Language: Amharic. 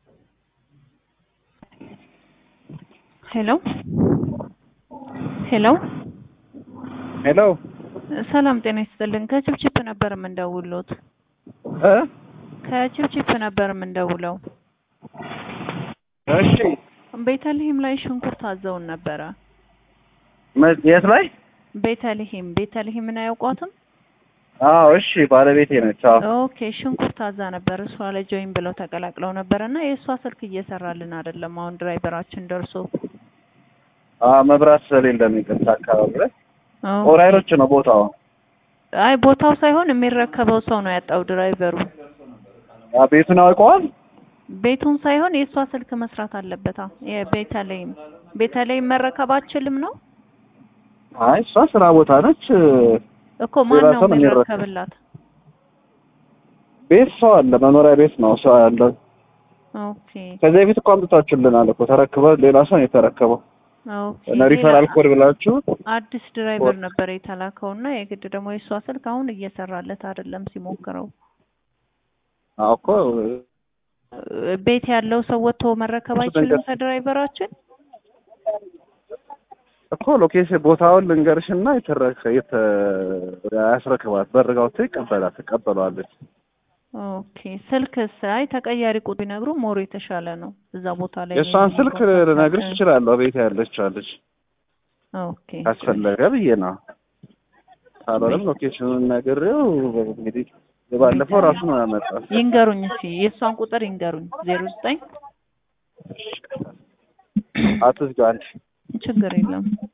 ሄሎ ሄሎ ሄሎ ሰላም ጤና ይስጥልን። ከችፕችፕ ነበር የምንደውሉት። እ ከችፕችፕ ነበር የምንደውለው። እሺ ቤተልሔም ላይ ሽንኩርት አዘውን ነበረ። መ- የት ላይ? ቤተልሔም ቤተልሔምን አያውቋትም? አዎ እሺ፣ ባለቤቴ ነች። አዎ ኦኬ ሽንኩርት አዛ ነበር። እሷ ላይ ጆይን ብለው ተቀላቅለው ነበር እና የእሷ ስልክ እየሰራልን አይደለም። አሁን ድራይቨራችን ደርሶ አዎ፣ መብራት ስለሌለ ነው ይቅርታ። አካባቢ ላይ ኦኬ። ኦራይሮች ነው ቦታው። አይ ቦታው ሳይሆን የሚረከበው ሰው ነው ያጣው ድራይቨሩ። አዎ፣ ቤቱን አውቀዋል። ቤቱን ሳይሆን የእሷ ስልክ መስራት አለበታ። የቤተልሔም ቤተልሔም መረከብ አችልም ነው አይ እሷ ስራ ቦታ ነች። እኮ ማን ሌላ ነው ሰው ነው የሚረከብ። የሚረከብላት? ቤት ሰው አለ፣ መኖሪያ ቤት ነው ሰው ያለው። ኦኬ ከዚህ በፊት እኮ አምጥታችሁልናል እኮ ተረክበ ሌላ ሰው ነው የተረከበው። ኦኬ እና ሪፈራል ሌላ ኮድ ብላችሁ አዲስ ድራይቨር ነበር የተላከው እና የግድ ደግሞ የእሷ ስልክ አሁን እየሰራለት አይደለም ሲሞክረው። አዎ እኮ እ፣ ቤት ያለው ሰው ወጥቶ መረከብ እሱ አይችልም መንገድ- ከድራይቨራችን? እኮ ሎኬሽን ቦታውን ልንገርሽና የተረከ የተ ያስረክባት በርጋውቶ ይቀበላል ትቀበለዋለች። ኦኬ ስልክስ? አይ ተቀያሪ ቁጥር ቢነግሩ ሞር የተሻለ ነው እዛ ቦታ ላይ የእሷን ስልክ የሚሆነው ልነግርሽ ኮንታክት። እችላለሁ። ቤት ያለች አለች ኦኬ ካስፈለገ ብዬ ነው። ካልሆነም ሎኬሽኑን ነግሬው እንግዲህ የባለፈው ራሱ ነው ያመጣው። ይንገሩኝ እስኪ የእሷን ቁጥር ይንገሩኝ። ዜሮ ዘጠኝ አትዝጋ አንቺ ችግር የለም